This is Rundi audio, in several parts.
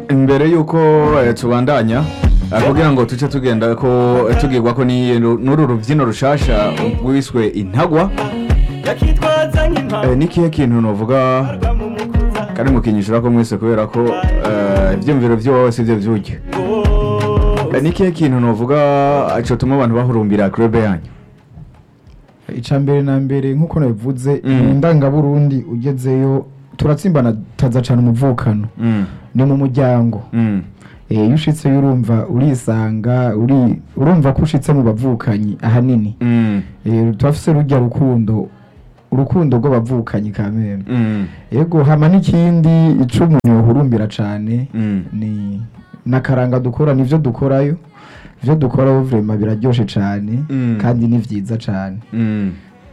imbere y'uko eh, tubandanya eh, kugira ngo tuce tugenda ko eh, tugirwa ko ni- n'uru rubyino rushasha rwiswe intagwa yakitwaza nk'impamvu Eh, ni kihe kintu novuga kari mu kinyishura ko mwese kubera ko eh, ivyumviro vy'iwawe sivyo vyurya Eh, ni kihe kintu novuga cotuma abantu bahurumbira club yanyu icya mbere na mbere nk'uko nabivuze Mm. mu ndangaburundi ugezeyo turatsimbana taza cyane umuvukano Mm, ni mu muryango mm, Eh, iyo ushitseyo urumva urisanga uri urumva ko ushitse mu bavukanyi ahanini mm, Eh, turafise rujya rukundo urukundo rw'abavukanyi kameme mm, yego hama n'ikindi ico umuntu yohurumbira cane mm. ni nakaranga dukora nivyo dukorayo ivyo dukorayo vrema biraryoshe cane Mm. kandi ni vyiza cane Mm,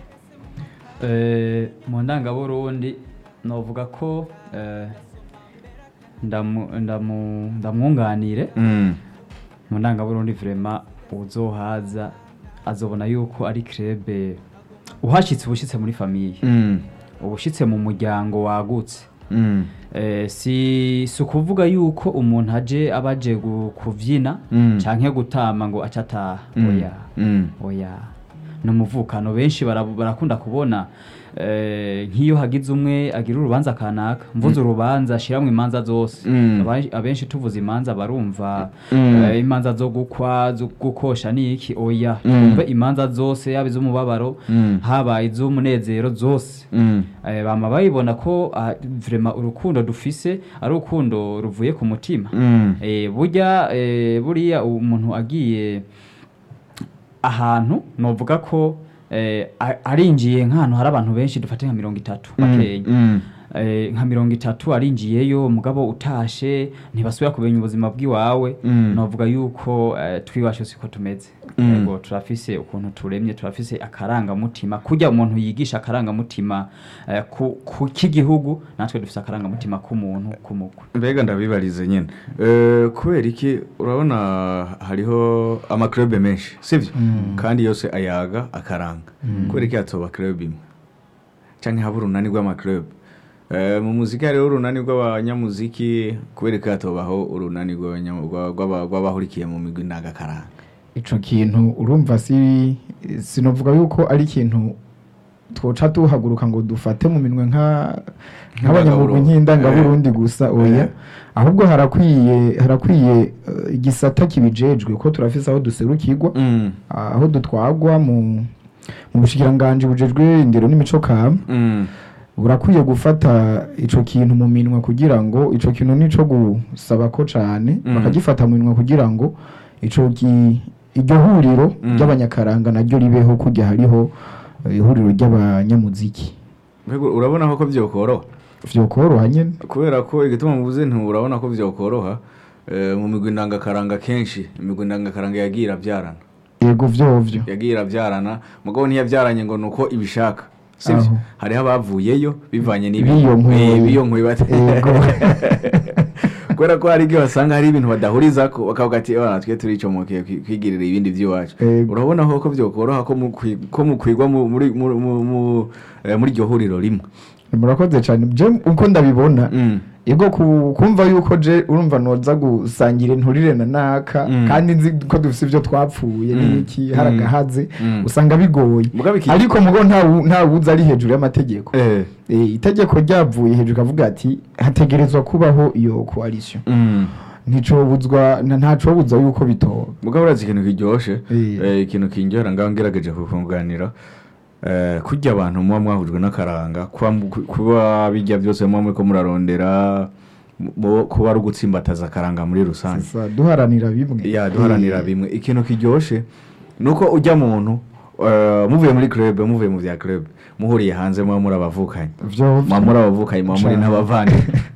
Eh, mu ndangaburundi novuga ko eh, ndamu- ndamu- ndamwunganire mm, mu ndangaburundi vrema uzohaza azobona yuko ari krebe uhashitse ubushitse muri famiye mm, ubushitse mu muryango wagutse mm, Eh, si si ukuvuga yuko umuntu aje aba aje gu- kuvyina Mm. canke gutama ngo aca ataha Mm. oya mm, oya ni umuvukano benshi bara- barakunda kubona eh, nk'iyo hagize umwe agira urubanza kanaka mvuze urubanza ashiramwo imanza zose Mm. Aba- abenshi tuvuze imanza barumva Mm. eh, imanza zo gukwa zo gukosha niki oya Mm. twumve imanza zose yaba iz'umubabaro Mm. haba iz'umunezero zose mm, Eh, bama bayibona ko ah, vrema urukundo dufise ari urukundo ruvuye ku mutima mm, Eh, burya eh, buriya umuntu agiye ahantu novuga ko eh, a- arinjiye nk'ahantu hari abantu benshi dufate nka mirongo itatu bakenya mm, Eh, nka mirongo itatu arinjiyeyo mugabo utashe ntibasubira kumenya ubuzima bw'iwawe Mm. novuga yuko eh, twiwacu siko tumeze Mm. yego turafise ukuntu turemye turafise akarangamutima kurya umuntu yigisha akarangamutima eh, ku, ku k'igihugu natwe dufise akarangamutima k'umuntu k'umugwe mbega ndabibarize nyine Eh, kubera iki urabona hariho amaklube menshi sivyo kandi yose ayaga akaranga kubera iki hatoba club imwe canke haba urunani rw'amaklub Eh, mu muziki hariho urunani rw'abanyamuziki kubera iki hatobaho urunani rw'abanya- rwa- rw'aba- rw'abahurikiye mu migwi ndagakaranga ico kintu urumva si sinovuga yuko ari ikintu twoca tuhaguruka ngo dufate mu minwe nka nk'abanyamurwi Nk'indangaburundi. nk'indangaburundi gusa oya Eh. ahubwo harakwiye harakwiye eh, igisata kibijejwe ko turafise aho duserukirwa Mm, aho dutwagwa mu mu bushikiranganji bujejwe indero n'imico kama mm, burakwiye gufata ico kintu mu minwa kugira ngo ico kintu nico gusaba ko cane Mm. bakagifata mu minwa kugira ngo ico ki iryo huriro Mm. ry'abanyakaranga naryo ribeho kujya hariho eh, ihuriro ry'abanyamuziki mbega urabona ko vyokoroha vyokoroha nyene kubera ko igituma muvuze nti urabona ko vyokoroha eh, mu migwi ndangakaranga kenshi imigwi ndangakaranga yagiye iravyarana yego vyovyo yagiye iravyarana mugabo ntiyavyaranye ngo nuko ibishaka sivyo Aho. hariho abavuyeyo bivanye Biyonkweye. biyonkweye bate Yego. kubera ko hari igihe basanga hari ibintu badahurizako bakavuga ati "Ah, twe turicomokeye kwi- kwigirira ibindi vy'iwacu Yego. urabona ko vyokoroha ko mukwi- ko mukwigwa mu- muri mu- mu- mu- eh, muri iryo huriro rimwe murakoze cane je uko ndabibona Mm. yego ku- kumva yuko je urumva noza gusangira inturire na naka Mm. kandi nzi ko dufise ivyo twapfuye Mm. n'iki hari Mm. agahaze Mm. usanga bigoye Mugabe iki- ariko mugo nta wu- nta wuza ari hejuru y'amategeko Eh. Eh, itegeko ryavuye hejuru kavuga ati hategerezwa kubaho iyo coalition Mm. nticobuzwa na- ntacobuza yuko bitoba mugabo urazi ikintu kiryoshye Eh. eh, ikintu kinjyohera ngaho ngerageje kukunganira eh, kurya abantu muba mwahujwe n'akaranga kuba mu- kuba bijya byose muba muriko murarondera mu- kuba ari ugutsimbataza akaranga muri rusange Sasa duharanira bimwe ya duharanira Eh, bimwe ikintu kiryoshye ni uko ujya muntu eh, muvuye muri club muvuye mu bya club muhuriye hanze muba muri abavukanye vyovyo muba muri abavukanye muba muri Cane. n'abavandi